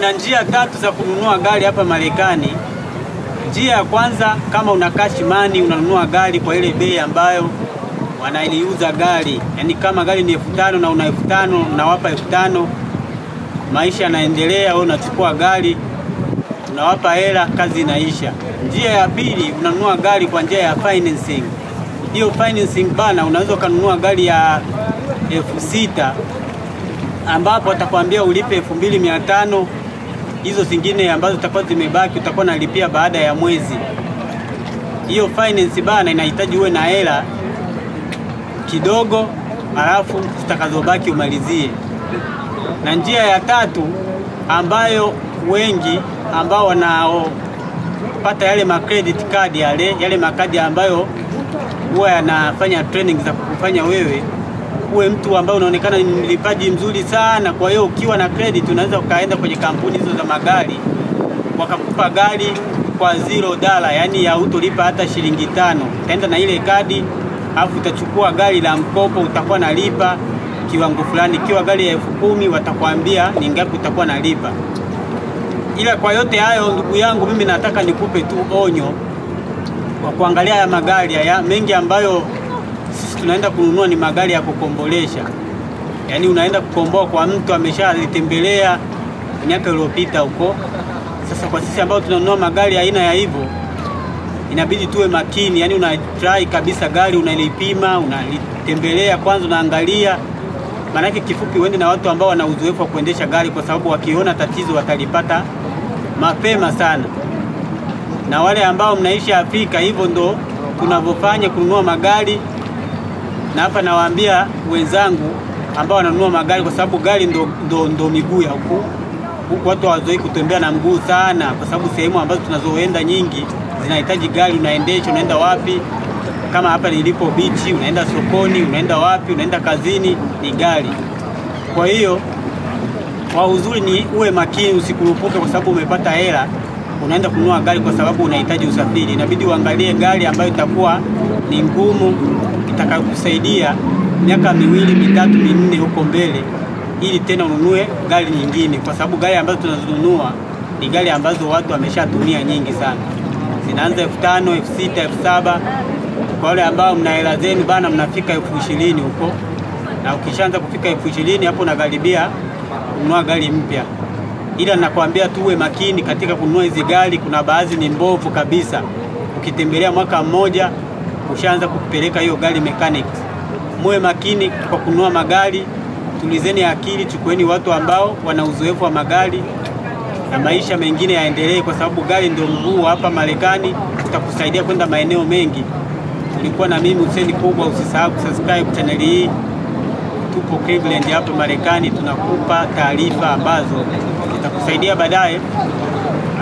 kuna njia tatu za kununua gari hapa Marekani. Njia ya kwanza, kama una cash money, unanunua gari kwa ile bei ambayo wanaliuza gari, yaani kama gari ni elfu tano na una elfu tano unawapa elfu tano maisha yanaendelea, wewe unachukua gari unawapa hela, kazi inaisha. Njia ya pili, unanunua gari kwa njia ya financing. Hiyo financing bana, unaweza ukanunua gari ya elfu sita ambapo atakwambia ulipe elfu mbili mia tano hizo zingine ambazo zitakuwa zimebaki utakuwa unalipia baada ya mwezi. Hiyo finance bana inahitaji uwe na hela kidogo, halafu zitakazobaki umalizie. Na njia ya tatu ambayo wengi ambao wanaopata yale ma credit card yale yale makadi ambayo huwa yanafanya training za kufanya wewe uwe mtu ambaye unaonekana ni mlipaji mzuri sana. Kwa hiyo ukiwa na credit unaweza ukaenda kwenye kampuni hizo za magari wakakupa gari kwa zero dala, yani hautolipa hata shilingi tano. Utaenda na ile kadi alafu utachukua gari la mkopo, utakuwa nalipa kiwango fulani. Ikiwa gari ya elfu kumi watakwambia ni ngapi utakuwa nalipa. Ila kwa yote hayo, ndugu yangu, mimi nataka nikupe tu onyo kwa kuangalia haya magari haya mengi ambayo sisi tunaenda kununua ni magari ya kukombolesha, yaani unaenda kukomboa kwa mtu ameshalitembelea miaka iliyopita huko. Sasa kwa sisi ambao tunanunua magari aina ya hivyo, inabidi tuwe makini, yaani una try kabisa gari unalipima, unalitembelea kwanza, unaangalia maanake, kifupi, uende na watu ambao wana uzoefu wa kuendesha gari, kwa sababu wakiona tatizo watalipata mapema sana. Na wale ambao mnaishi Afrika, hivyo ndo tunavyofanya kununua magari na hapa nawaambia wenzangu ambao wananunua magari, kwa sababu gari ndo, ndo, ndo miguu ya huku huku. Watu hawazoei kutembea na mguu sana, kwa sababu sehemu ambazo tunazoenda nyingi zinahitaji gari. Unaendesha, unaenda wapi? Kama hapa nilipo bichi, unaenda sokoni, unaenda wapi? Unaenda kazini, ni gari. Kwa hiyo kwa uzuri ni uwe makini, usikurupuke kwa sababu umepata hela unaenda kununua gari kwa sababu unahitaji usafiri. Inabidi uangalie gari ambayo itakuwa ni ngumu itakayokusaidia miaka miwili mitatu minne huko mbele, ili tena ununue gari nyingine, kwa sababu gari ambazo tunazonunua ni gari ambazo watu wameshatumia nyingi sana, zinaanza elfu tano elfu sita elfu saba Kwa wale ambao mna hela zenu bana, mnafika elfu ishirini huko, na ukishaanza kufika elfu ishirini hapo unakaribia kununua gari mpya. Ila nakwambia tu uwe makini katika kununua hizi gari, kuna baadhi ni mbovu kabisa. Ukitembelea mwaka mmoja ushaanza kupeleka hiyo gari mechanics. Muwe makini kwa kununua magari, tulizeni akili, chukueni watu ambao wana uzoefu wa magari na maisha mengine yaendelee, kwa sababu gari ndio mguu hapa Marekani, utakusaidia kwenda maeneo mengi. Ulikuwa na mimi Hussein Kubwa, usisahau kusubscribe channel hii. Tupo Cleveland hapa Marekani, tunakupa taarifa ambazo zitakusaidia baadaye